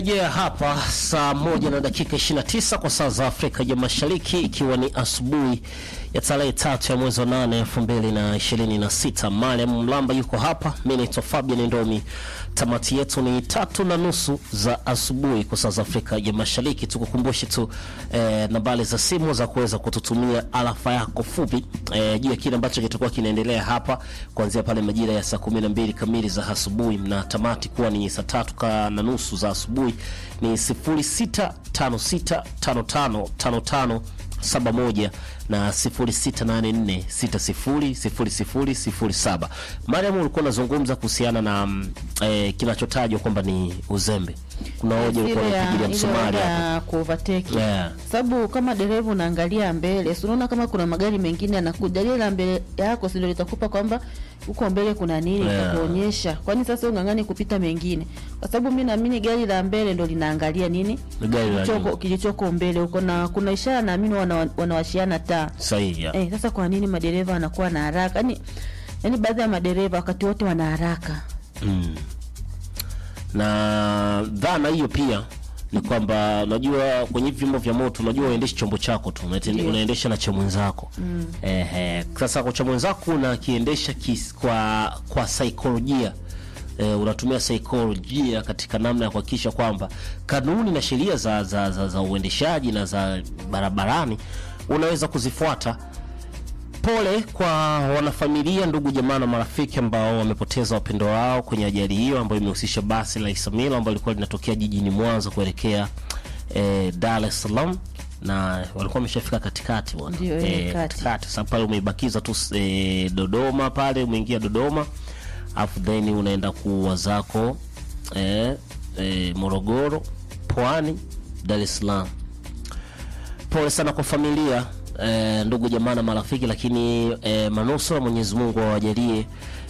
Yeah, hapa saa moja na dakika 29 kwa saa za Afrika ya Mashariki, ikiwa ni asubuhi ya tarehe tatu ya mwezi wa nane elfu mbili na ishirini na sita. Mariam Mlamba yuko hapa, mi naitwa Fabian Ndomi. Tamati yetu ni tatu na nusu za asubuhi kwa saa za Afrika ya Mashariki. Tukukumbushe tu eh, nambari za simu za kuweza kututumia alafa yako fupi eh, juu ya kile ambacho kitakuwa kinaendelea hapa kuanzia pale majira ya saa kumi na mbili kamili za asubuhi na tamati kuwa ni saa tatu ka na nusu za asubuhi ni 0656555571 na 0684600007. Mariam, ulikuwa unazungumza kuhusiana na mm, eh, kinachotajwa kwamba ni uzembe. Kuna hoja ulikuwa Ile ya- unapigilia ile msumari hoja hapa. ya kuovertake. Yeah. Sababu kama dereva unaangalia mbele, si unaona kama kuna magari mengine yanakuja, lile la mbele yako si ndio litakupa kwamba huko mbele kuna nini, Yeah. itakuonyesha. Kwani sasa ungang'ani kupita mengine? Kwa sababu mimi naamini gari la mbele ndio linaangalia nini Ni gari la kilichoko nyuma. kilichoko mbele huko, na kuna ishara naamini wana, wanawashiana taa Sahihi. yeah. Eh, sasa kwa nini madereva wanakuwa na haraka? Yaani yaani baadhi ya madereva wakati wote wana haraka. Mm. Na dhana hiyo pia ni kwamba unajua kwenye hivi vyombo vya moto unajua uendeshi chombo chako tu unaende- Ndio. unaendesha na cha mwenzako mm. Ehe, sasa kwa cha mwenzako unakiendesha kis- kwa kwa saikolojia e, unatumia saikolojia katika namna ya kuhakikisha kwamba kanuni na sheria za, za, za, za uendeshaji na za barabarani unaweza kuzifuata Pole kwa wanafamilia, ndugu, jamaa na marafiki ambao wamepoteza wapendo wao kwenye ajali hiyo ambayo imehusisha basi la Isamila ambalo lilikuwa linatokea jijini Mwanza kuelekea eh, Dar es Salaam na walikuwa wameshafika katikati bwana, Ndio, eh, kati. katikati. Sasa pale umeibakiza tu eh, Dodoma pale, umeingia Dodoma afu then unaenda kuwa zako eh, eh, Morogoro, Pwani, Dar es Salaam pole sana kwa familia eh, ndugu jamaa na marafiki, lakini eh, manusura Mwenyezi Mungu awajalie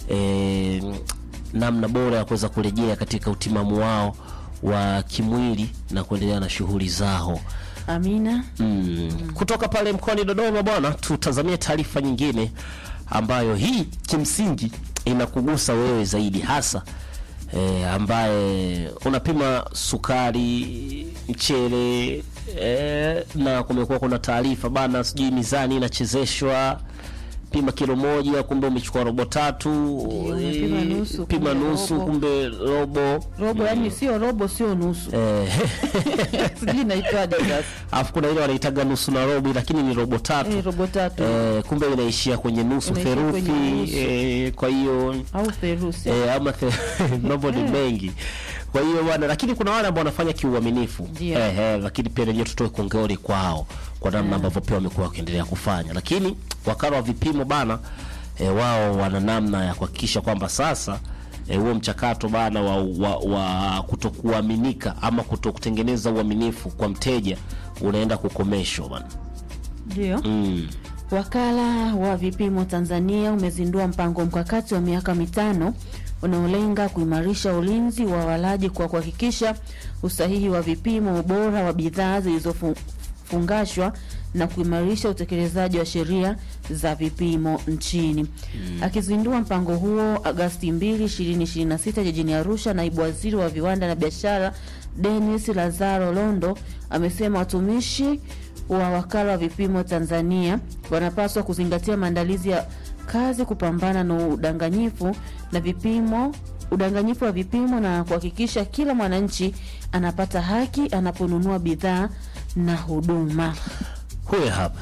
eh, namna bora ya kuweza kurejea katika utimamu wao wa kimwili na kuendelea na shughuli zao. Amina. Mm. Kutoka pale mkoani Dodoma bwana, tutazamie taarifa nyingine ambayo hii kimsingi inakugusa wewe zaidi hasa e, ambaye unapima sukari, mchele e, na kumekuwa kuna taarifa bana, sijui mizani inachezeshwa pima kilo moja, kumbe umechukua robo tatu, unapima eh, nusu, pima kumbe nusu, robo. kumbe robo Robo yani sio robo sio nusu. eh, Sijui inaitwaje sasa. alafu kuna ile wanaitaga nusu na robo, lakini ni robo tatu Eh, robo tatu Eh, kumbe inaishia kwenye nusu Inaishia theruthi kwenye nusu. eh, kwa hiyo au therusi. eh, ama the, mambo ni mengi kwa hiyo bwana, lakini kuna wale ambao wanafanya kiuaminifu Ndio. eh, eh, lakini pia lenyewe tutoe kongori kwao kwa namna ambavyo pia wamekuwa wakiendelea kufanya, lakini wakala wa vipimo bana eh, wao wana namna ya kuhakikisha kwamba sasa eh, huo mchakato bana wa, wa, wa kutokuaminika ama kutokutengeneza uaminifu kwa mteja unaenda kukomeshwa bana. Ndio. Mm. Wakala wa vipimo Tanzania umezindua mpango mkakati wa miaka mitano unaolenga kuimarisha ulinzi wa walaji kwa kuhakikisha usahihi wa vipimo, ubora wa bidhaa zilizofungashwa na kuimarisha utekelezaji wa sheria za vipimo nchini. Akizindua mpango huo Agasti 2, 2026 jijini Arusha, naibu waziri wa viwanda na biashara Dennis Lazaro Londo amesema watumishi wa wakala wa vipimo Tanzania wanapaswa kuzingatia maandalizi ya kazi, kupambana na udanganyifu na vipimo udanganyifu wa vipimo na kuhakikisha kila mwananchi anapata haki anaponunua bidhaa na huduma. Huyo hapa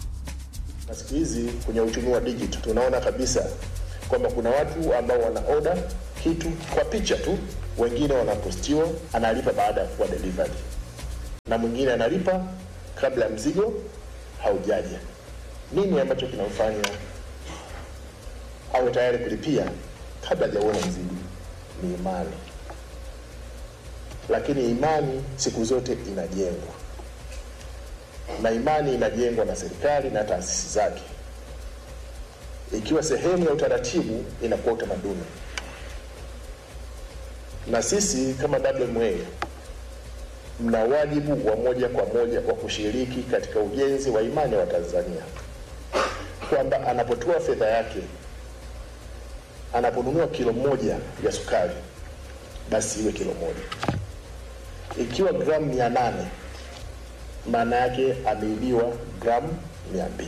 na siku hizi kwenye uchumi wa digital tunaona kabisa kwamba kuna watu ambao wana order kitu kwa picha tu, wengine wanapostiwa, analipa baada ya kuwa delivered, na mwingine analipa kabla ya mzigo haujaja. Nini ambacho kinamfanya awe tayari kulipia kabla hajauona mzigo? Ni imani, lakini imani siku zote inajengwa na imani inajengwa na serikali na taasisi zake. Ikiwa sehemu ya utaratibu, inakuwa utamaduni. Na sisi kama WMA mna wajibu wa moja kwa moja wa kushiriki katika ujenzi wa imani wa Tanzania, kwamba anapotoa fedha yake, anaponunua kilo moja ya sukari, basi iwe kilo moja ikiwa gramu mia nane maana yake ameibiwa gramu mia mbili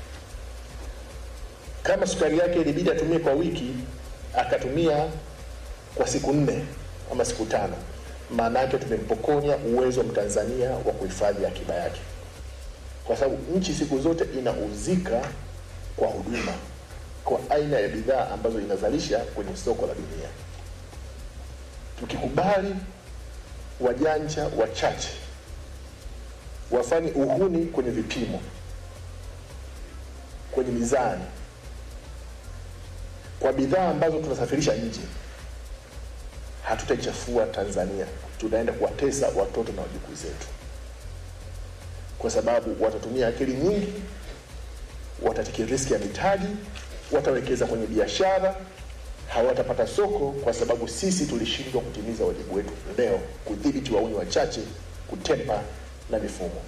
kama sukari yake ilibidi atumie kwa wiki akatumia kwa siku nne ama siku tano maana yake tumempokonya uwezo wa mtanzania wa kuhifadhi akiba yake kwa sababu nchi siku zote inauzika kwa huduma kwa aina ya bidhaa ambazo inazalisha kwenye soko la dunia tukikubali wajanja wachache wafanye uhuni kwenye vipimo kwenye mizani kwa bidhaa ambazo tunasafirisha nje hatutaichafua tanzania tunaenda kuwatesa watoto na wajukuu zetu kwa sababu watatumia akili nyingi watatiki riski ya mitaji watawekeza kwenye biashara hawatapata soko kwa sababu sisi tulishindwa kutimiza wajibu wetu leo kudhibiti wauni wachache kutempa na mifumo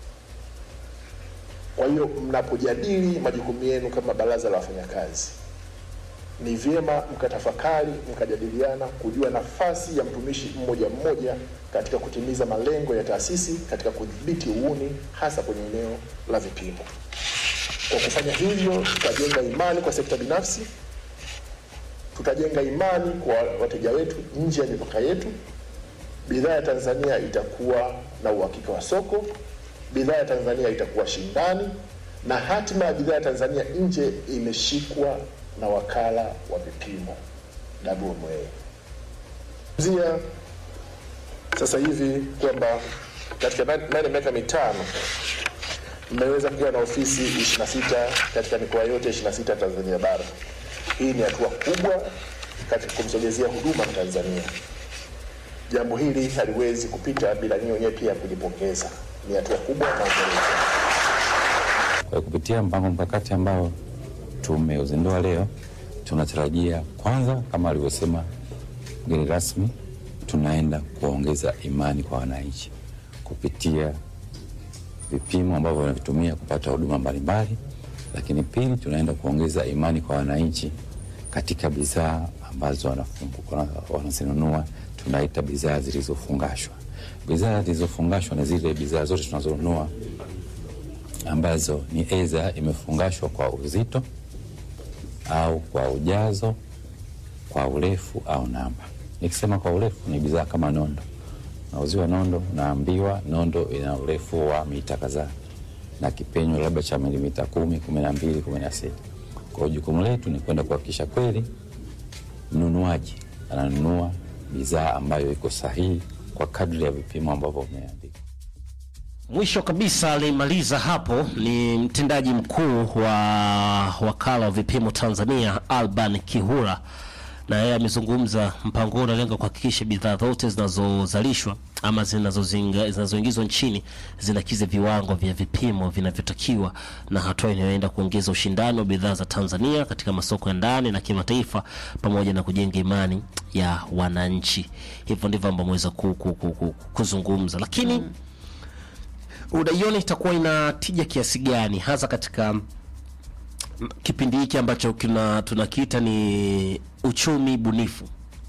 kwa hiyo mnapojadili majukumu yenu kama baraza la wafanyakazi ni vyema mkatafakari mkajadiliana kujua nafasi ya mtumishi mmoja mmoja katika kutimiza malengo ya taasisi katika kudhibiti uuni hasa kwenye eneo la vipimo kwa kufanya hivyo tutajenga imani kwa sekta binafsi tutajenga imani kwa wateja wetu nje ya mipaka yetu bidhaa ya tanzania itakuwa na uhakika wa soko bidhaa ya tanzania itakuwa shindani na hatima ya bidhaa ya tanzania nje imeshikwa na wakala wa vipimo WMA. Zia sasa hivi kwamba katika ndani ya miaka mitano mmeweza kuwa na ofisi 26 katika mikoa yote 26 Tanzania bara. Hii ni hatua kubwa katika kumsogezea huduma Tanzania. Jambo hili haliwezi kupita bila nyinyi wenyewe pia kujipongeza. Ni hatua kubwa na Kwa hiyo kupitia mpango mkakati ambao tumeuzindua leo, tunatarajia kwanza, kama alivyosema mgeni rasmi, tunaenda kuongeza imani kwa wananchi kupitia vipimo ambavyo wanavitumia kupata huduma mbalimbali, lakini pili, tunaenda kuongeza imani kwa wananchi katika bidhaa ambazo wanafungu- wana- wanazinunua, tunaita bidhaa zilizofungashwa. Bidhaa zilizofungashwa ni zile bidhaa zote tunazonunua ambazo ni aidha imefungashwa kwa uzito au kwa ujazo, kwa urefu au namba. Nikisema kwa urefu ni bidhaa kama nondo, nauziwa nondo, naambiwa nondo ina urefu wa mita kadhaa na kipenyo labda cha milimita kumi, kumi na mbili, kumi na sita. Kwa hiyo jukumu letu ni kwenda kuhakikisha kweli mnunuaji ananunua bidhaa ambayo iko sahihi kwa kadri ya vipimo ambavyo vimeandikwa. Mwisho kabisa alimaliza hapo ni mtendaji mkuu wa wakala wa vipimo Tanzania Alban Kihura, na yeye amezungumza mpango huu unalenga kuhakikisha bidhaa zote zinazozalishwa ama zinazozinga- zinazoingizwa nchini zinakizi viwango vya vipimo vinavyotakiwa, na hatua inayoenda kuongeza ushindani wa bidhaa za Tanzania katika masoko ya ndani na kimataifa, pamoja na kujenga imani ya wananchi. Hivyo ndivyo ambavyo ameweza ku, ku, ku, ku, kuzungumza, lakini unaiona itakuwa ina tija kiasi gani hasa katika mm, kipindi hiki ambacho kina tunakiita ni uchumi bunifu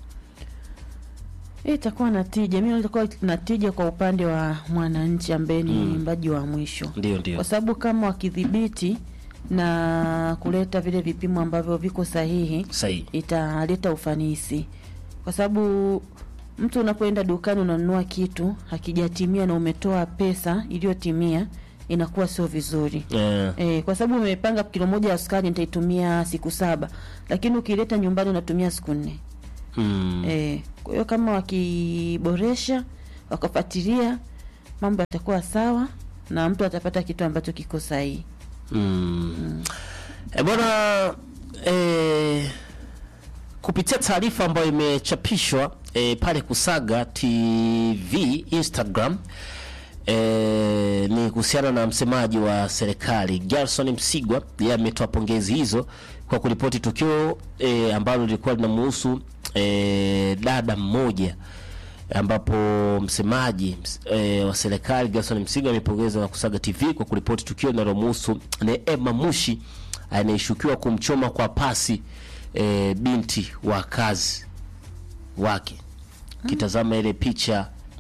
Hii itakuwa na tija. Mimi itakuwa na tija kwa upande wa mwananchi ambaye ni mbaji wa mwisho, ndio ndio kwa sababu kama wakidhibiti na kuleta vile vipimo ambavyo viko sahihi, sahihi italeta ufanisi, kwa sababu mtu unapoenda dukani unanunua kitu hakijatimia na umetoa pesa iliyotimia, inakuwa sio vizuri. eh, E, kwa sababu umepanga kilo moja ya sukari nitaitumia siku saba, lakini ukileta nyumbani unatumia siku nne. mm, E, kwa hiyo kama wakiboresha wakafuatilia mambo yatakuwa sawa na mtu atapata kitu ambacho kiko sahihi. mm. E, bwana e, kupitia taarifa ambayo imechapishwa e, pale Kusaga TV Instagram e, ni kuhusiana na msemaji wa serikali Gerson Msigwa, yeye ametoa pongezi hizo kwa kuripoti tukio e, ambalo lilikuwa linamhusu e, dada mmoja ambapo msemaji ms- e, wa serikali Gerson Msigwa amepongeza na Kusaga TV kwa kuripoti tukio linalomhusu Neema Mushi anayeshukiwa kumchoma kwa pasi e, binti wa kazi wake. Kitazama ile picha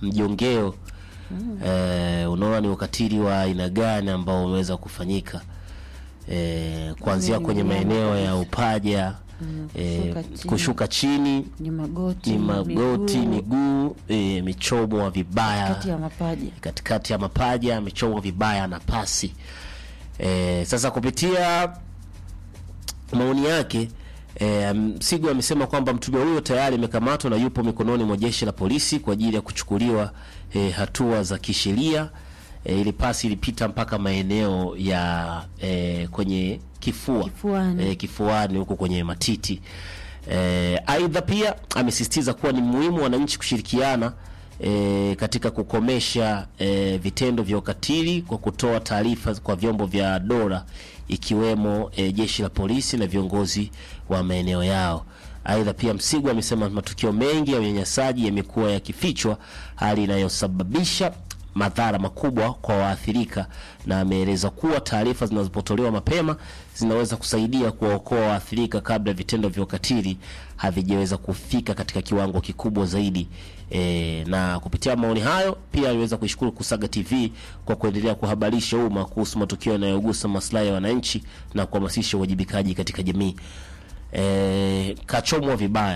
mjongeo eh, unaona ni ukatili wa aina gani ambao umeweza kufanyika eh, kuanzia Ni kwenye mnyama maeneo ya kabisa. upaja eh, kushuka chini. kushuka chini ni magoti ni magoti miguu, miguu eh, michomwa vibaya kati ya mapaja katikati ya mapaja amechomwa vibaya na pasi e, sasa kupitia maoni yake e, Msigo amesema kwamba mtuhumiwa huyo tayari amekamatwa na yupo mikononi mwa jeshi la polisi kwa ajili ya kuchukuliwa e, hatua za kisheria. E, ili pasi ilipita mpaka maeneo ya e, kwenye kifua Kifuani. e, kifuani huko kwenye matiti. E, aidha pia amesisitiza kuwa ni muhimu wananchi kushirikiana e, katika kukomesha e, vitendo vya ukatili kwa kutoa taarifa kwa vyombo vya dola ikiwemo e, jeshi la polisi na viongozi wa maeneo yao. Aidha pia Msigwa amesema matukio mengi ya unyanyasaji yamekuwa yakifichwa, hali inayosababisha madhara makubwa kwa waathirika, na ameeleza kuwa taarifa zinazopotolewa mapema zinaweza kusaidia kuwaokoa waathirika kabla vitendo vya ukatili havijaweza kufika katika kiwango kikubwa zaidi. E, na kupitia maoni hayo pia aliweza kuishukuru Kusaga TV kwa kuendelea kuhabarisha umma kuhusu matukio yanayogusa maslahi ya wananchi na kuhamasisha uwajibikaji katika jamii. E, kachomwa vibaya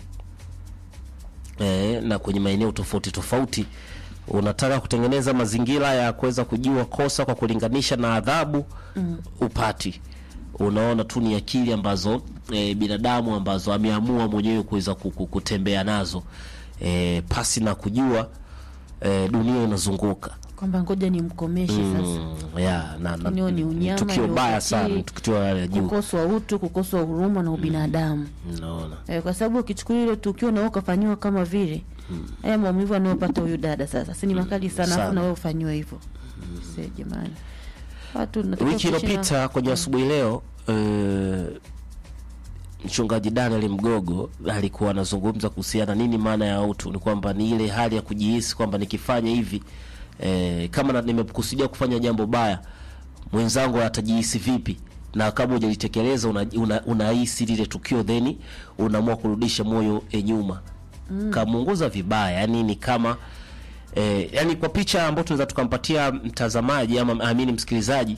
e, na kwenye maeneo tofauti tofauti. Unataka kutengeneza mazingira ya kuweza kujua kosa kwa kulinganisha na adhabu mm. upati unaona tu ni akili ambazo e, binadamu ambazo ameamua mwenyewe kuweza ku- ku- kutembea nazo e, pasi na kujua e, dunia inazunguka kwamba ngoja nimkomeshe sasa mm, ya, na, na, Lakini huo ni unyama, tukio ni baya ukatili, sana ni tukio la juu kukoswa utu kukoswa huruma na ubinadamu unaona eh, kwa sababu ukichukulia ile tukio na wewe ukafanyiwa kama vile haya maumivu anayopata huyu dada sasa si ni makali sana Sana. afu na wewe ufanyiwe hivyo se jamani watu tunatakiwa wiki kuishi na- iliyopita kwenye asubuhi leo eh, mchungaji Daniel Mgogo alikuwa anazungumza kuhusiana nini maana ya utu. Ni kwamba ni ile hali ya kujihisi kwamba nikifanya hivi eh, kama na- nimekusudia kufanya jambo baya, mwenzangu atajihisi vipi, na kama hujalitekeleza unahisi una, unahisi lile tukio then unaamua kurudisha moyo e nyuma mm. kamuunguza vibaya, yani ni kama eh, yani kwa picha ambayo tunaweza tukampatia mtazamaji ama amini msikilizaji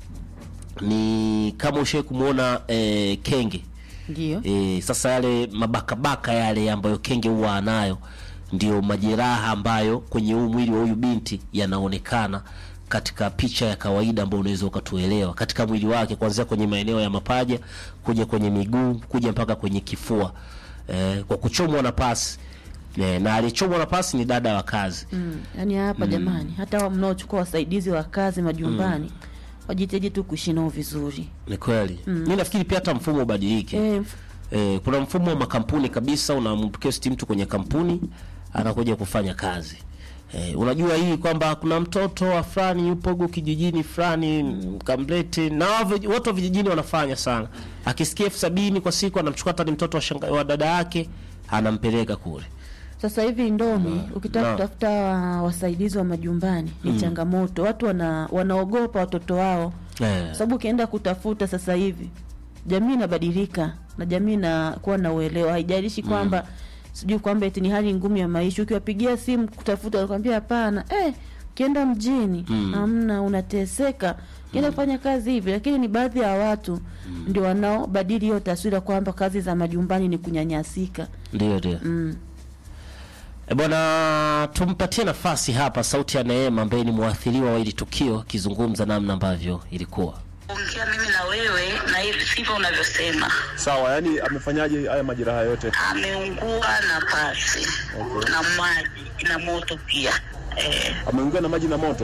ni kama ushawahi kumwona eh, kenge ndio e, sasa yale mabakabaka yale ambayo kenge huwa anayo ndio majeraha ambayo kwenye huu mwili wa huyu binti yanaonekana katika picha ya kawaida ambayo unaweza ukatuelewa katika mwili wake kuanzia kwenye maeneo ya mapaja kuja kwenye miguu kuja mpaka kwenye kifua e, kwa kuchomwa na pasi e, na aliyechomwa na pasi ni dada wa kazi mm. yaani hapa jamani hata hao mnaochukua wasaidizi wa kazi majumbani wajitahidi tu kuishi nao vizuri ni kweli mi nafikiri pia hata mfumo ubadilike eh, Eh, kuna mfumo wa makampuni kabisa, unamkesti mtu kwenye kampuni anakuja kufanya kazi. Eh, unajua hii kwamba kuna mtoto wa fulani yupo huko kijijini fulani mm, kamlete na wao vij- watu wa vijijini wanafanya sana. Akisikia elfu sabini kwa siku anamchukua hata ni mtoto wa, shanga, wa dada yake anampeleka kule. sasa hivi ndomi ukitaka na. kutafuta wa- wasaidizi wa majumbani ni changamoto watu wana, wanaogopa watoto wao Eh, kwa sababu ukienda kutafuta sasa hivi jamii inabadilika na jamii inakuwa na uelewa haijalishi kwamba sijui kwamba eti ni hali ngumu ya maisha ukiwapigia simu kutafuta wanakwambia hapana eh, ukienda mjini hamna unateseka ukienda kufanya kazi hivi lakini ni baadhi ya watu ndio wanaobadili hiyo taswira kwamba kazi za majumbani ni kunyanyasika ndio ndio. mm. E bwana, tumpatie nafasi hapa sauti ya Neema ambaye ni mwathiriwa wa hili tukio akizungumza namna ambavyo ilikuwa. ongea mimi na wewe na hivi sivyo unavyosema. Sawa, yani amefanyaje haya majeraha yote? Ameungua na pasi na maji na moto pia eh. Ameungua na maji na moto.